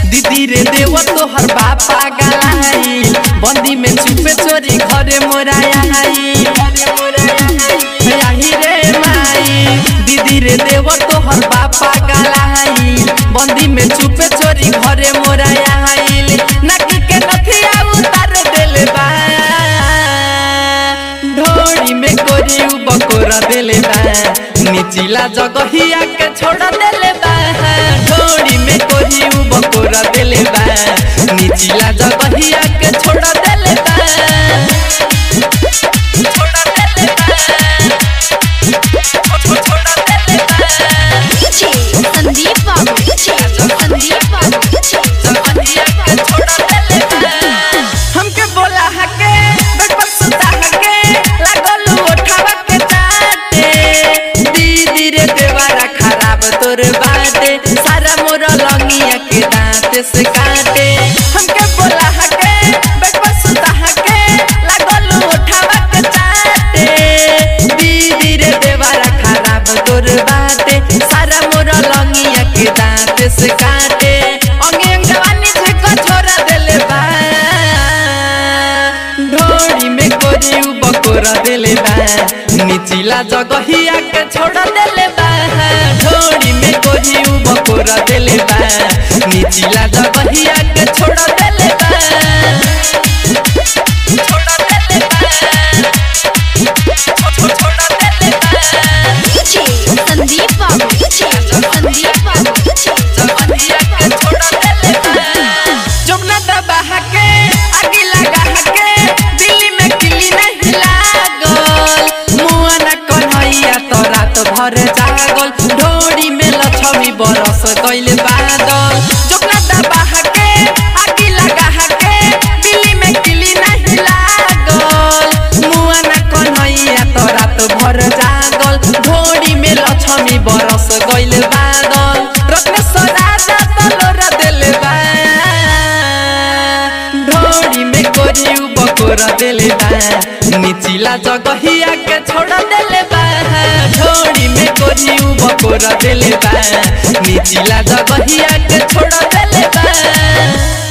दीदी रे देव तोहर बापा गलाई बंदी में चुपे चोरी घरे मोराया आई आही रे माई दीदी रे देव तोहर बापा गलाई बंदी में चुपे चोरी घरे मोराया आइल नकी के नथिया उतार देले बा ढोड़ी में कोरी उ बकोरा देले बा निचिला जगहिया के छोड़ देले बा ढोड़ी में कोरी उ बकोरा देले बा निचिला जगहिया के छोड़ देले बा छोड़ देले बा छोड़ छोड़ देले बा DJ संदीप बाबू DJ संदीप बाबू जगहिया के छोड़ देले बा हमके बोला हके बेटपर सुता हके लागल उठावा के चाटे दीदी रे देवारा खराब तोर बाटे सारा मोर लंगिया के दांत से काटे हमके बोला हके बेटपर सुता हके लागल उठावा के चाटे दीदी रे देवारा खराब तोर बाटे सारा मोर लंगिया के दांत से काटे अंगे अंग जवानी से कछोरा देले बा ढोड़ी में कोरी उ बकोरा देले बा निचिला जगहिया के छोड़ देले बा ढोड़ी में कोरी उ बकोरा देले बा निचिला जगहिया के छोड़ देले बा छोड़ देले बा छोड़ छोड़ देले बा DJ संदीप बाबू DJ संदीप बाबू जगहिया के छोड़ देले बा जमुना दबा हके आगे लगा हके दिल्ली में किली नहीं लागल मुआ न कन्हैया तो रात भर जागल ढोड़ी में लछमी बरस गइल बादल जमुना दबा हके आगे लगा हके दिल्ली में किली नहीं लागल मुआ न कन्हैया तो रात भर जागल ढोड़ी में लछमी बरस गइल बादल रत्नेश्वर राजा तलोर देले बा ढोड़ी में कोरी उ बकोरा देले बा निचिला जगहिया के छोड़ देले बा ढोड़ी में कोरी उ बकोरा देले बा निचिला जगहिया के छोड़ देले बा